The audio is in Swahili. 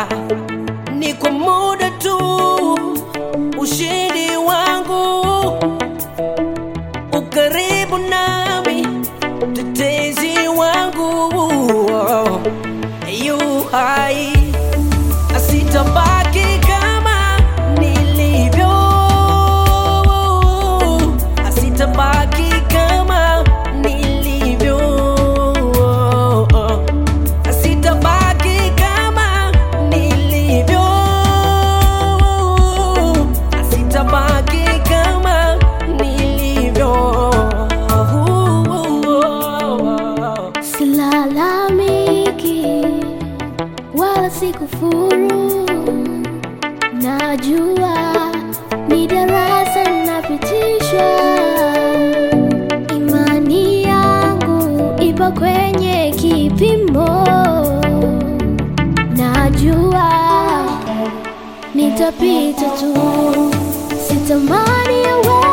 ni kwa muda tu. Ushindi wangu ukaribu nami, tetezi wangu yu hai, sitabaki kama nilivyo, sitabaki kama nilivyo, sitabaki kama nilivyo, sitabaki kama nilivyo. Silalamiki wala sikufuru, najua ni darasa napitishwa. Imani yangu ipo kwenye kipimo, najua nitapita tu, sitamani yawe